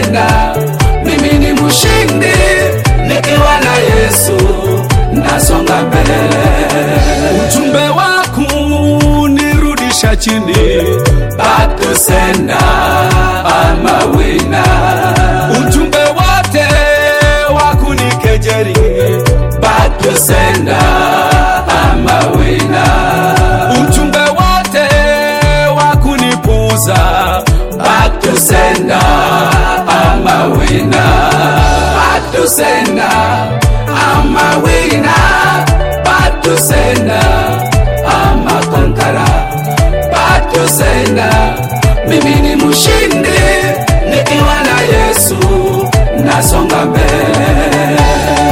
senda, mimi ni mshindi nikiwa na Yesu, nasonga mbele. Ujumbe wako nirudisha chini, Back to sender, I'm a winner. ujumbe wote wa kunikejeli, Back to sender, I'm a winner. ujumbe wote wa kunipuza, Back to sender, I'm a winner. Back to sender, I'm a winner. Back to sender, I'm a conqueror. Back to sender, mimi ni mshindi nikiwa na Yesu, nasonga mbele.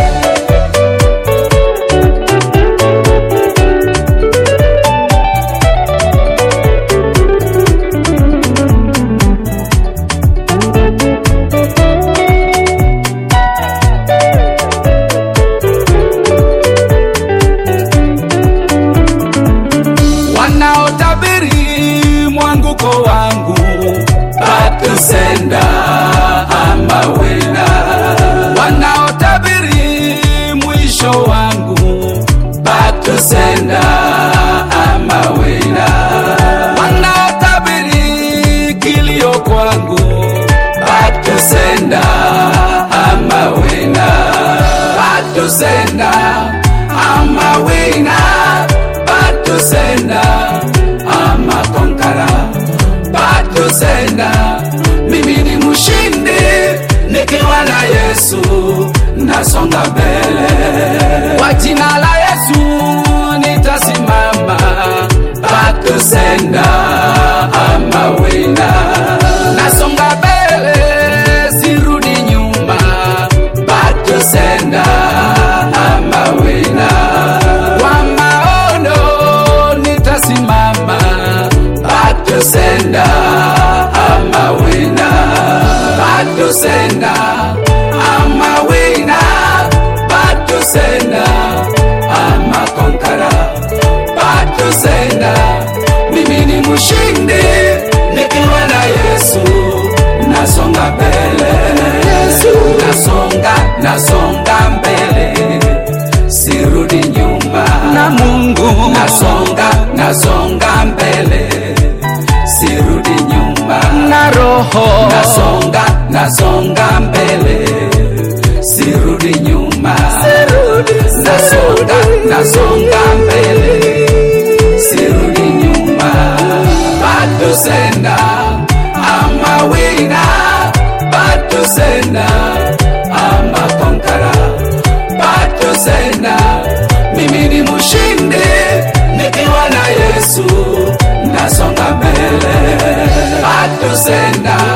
wanaotabiri mwanguko wangu, Back to sender, I'm a winner. wanaotabiri mwisho wangu, Back to sender, I'm a winner. wanaotabiri kilio kwangu, Back to sender, I'm a winner. Back to sender, I'm a winner. Back to sender, I'm a conqueror. Back to sender, mimi ni mshindi nikiwa na Yesu, nasonga mbele. kwa jina la Yesu nitasimama, Back to sender, I'm a winner. nasonga mbele, sirudi nyuma. Back to sender, I'm a winner. Kwa maono nitasimama, Back to sender, I'm a winner. Back to sender, I'm a winner. Back to sender, I'm a conqueror. Back to sender, mimi ni mshindi nikiwa na Yesu, nasonga mbele. Nasonga, nasonga mbele, sirudi nyuma na Mungu nasonga nasonga mbele sirudi nyuma na Roho nasonga nasonga mbele sirudi nyuma nasonga nasonga mbele sirudi nyuma back to sender I'm a winner back to sender I'm a conqueror back to sender mimi ni mshindi nikiwa na Yesu nasonga mbele back to sender